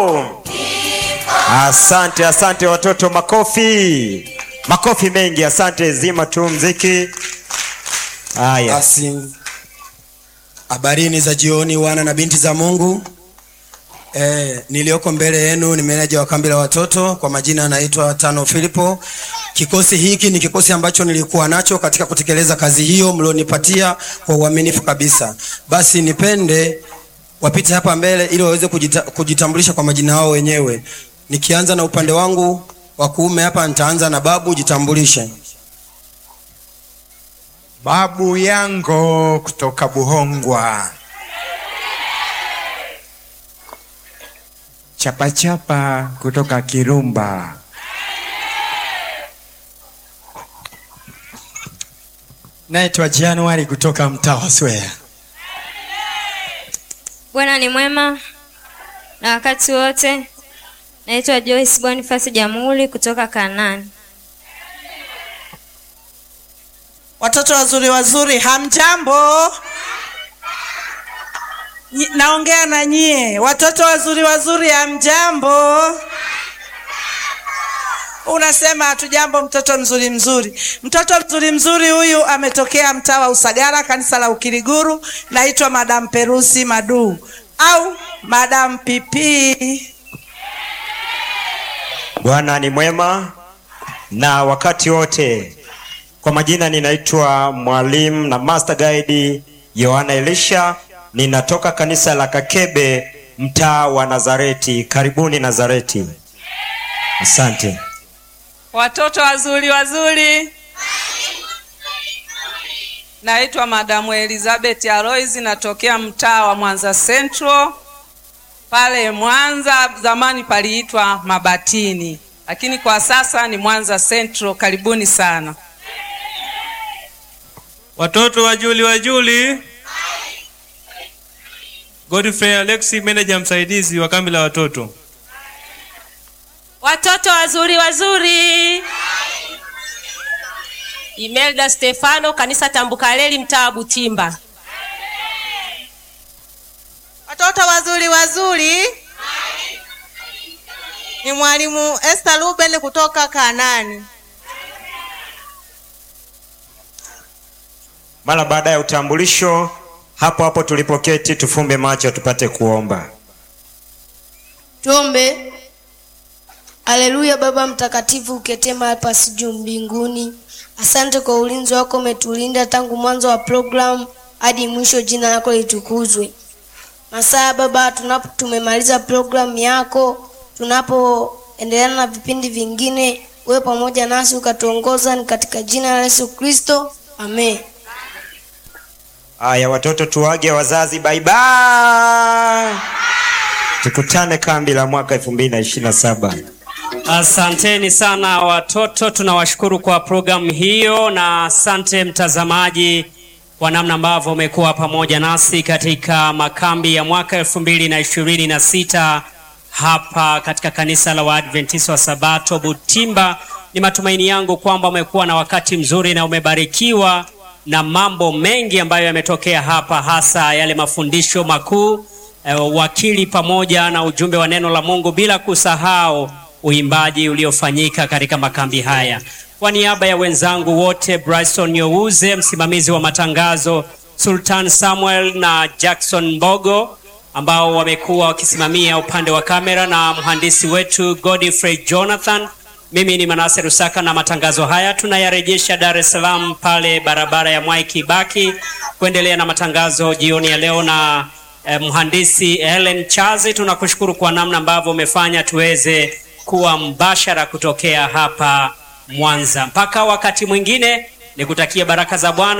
Asante, asante watoto, makofi, makofi mengi. Asante, zima tu mziki. Haya, Basi, habarini za jioni wana na binti za Mungu. E, niliyoko mbele yenu ni meneja wa kambi la watoto kwa majina anaitwa Tano Filipo. Kikosi hiki ni kikosi ambacho nilikuwa nacho katika kutekeleza kazi hiyo mlionipatia kwa uaminifu kabisa. Basi nipende wapite hapa mbele ili waweze kujita, kujitambulisha kwa majina yao wenyewe. Nikianza na upande wangu wa kuume hapa, nitaanza na babu, jitambulishe. Babu yango kutoka Buhongwa. Chapachapa kutoka Kirumba. Naitwa Januari kutoka mtaa wa Swea. Bwana ni mwema na wakati wote. Naitwa Joyce Boniface Jamhuri kutoka Kanani. Watoto wazuri wazuri, hamjambo? Nyi- Naongea na nyie watoto wazuri wazuri, hamjambo? Unasema hatujambo, mtoto mzuri mzuri. Mtoto mzuri mzuri huyu ametokea mtaa wa Usagara, kanisa la Ukiriguru. Naitwa Madam Perusi Madu au Madam Pipi. Bwana ni mwema na wakati wote. Kwa majina ninaitwa mwalimu na master guide Yohana Elisha, ninatoka kanisa la Kakebe, mtaa wa Nazareti. Karibuni Nazareti. Asante. Watoto wazuri wazuri, naitwa Madamu Elizabeth Alois, natokea mtaa wa Mwanza Central. Pale Mwanza zamani paliitwa Mabatini, lakini kwa sasa ni Mwanza Central. Karibuni sana. Watoto wa Juli wa Juli. Godfrey Alexi, meneja msaidizi wa kambi la watoto. Watoto wazuri wazuri. Imelda Stefano, kanisa Tambukareli, mtaa wa Butimba. Watoto wazuri wazuri, ni mwalimu Esther Ruben kutoka Kanani. Mara baada ya utambulisho, hapo hapo tulipoketi, tufumbe macho tupate kuomba. Tuombe. Haleluya, Baba mtakatifu, uketie mahali pa juu mbinguni. Asante kwa ulinzi wako, umetulinda tangu mwanzo wa programu hadi mwisho. Jina lako litukuzwe. Masaa Baba, tunapo tumemaliza programu yako, tunapoendelea na vipindi vingine, wewe pamoja nasi ukatuongoza, ni katika jina la Yesu Kristo, amen. Haya watoto, tuwage wazazi, bye bye. Tukutane kambi la mwaka 2027. Asanteni sana watoto, tunawashukuru kwa programu hiyo, na asante mtazamaji kwa namna ambavyo umekuwa pamoja nasi katika makambi ya mwaka elfu mbili na ishirini na sita hapa katika kanisa la Waadventista wa Sabato Butimba. Ni matumaini yangu kwamba umekuwa na wakati mzuri na umebarikiwa na mambo mengi ambayo yametokea hapa, hasa yale mafundisho makuu eh, wakili pamoja na ujumbe wa neno la Mungu, bila kusahau uimbaji uliofanyika katika makambi haya. Kwa niaba ya wenzangu wote, Bryson Youze msimamizi wa matangazo, Sultan Samuel na Jackson Mbogo ambao wamekuwa wakisimamia upande wa kamera na mhandisi wetu Godfrey Jonathan. Mimi ni Manase Rusaka na matangazo haya tunayarejesha Dar es Salaam pale barabara ya Mwai Kibaki kuendelea na matangazo jioni ya leo na eh, mhandisi Helen Chazi, tunakushukuru kwa namna ambavyo umefanya tuweze kuwa mbashara kutokea hapa Mwanza. Mpaka wakati mwingine, nikutakia baraka za Bwana.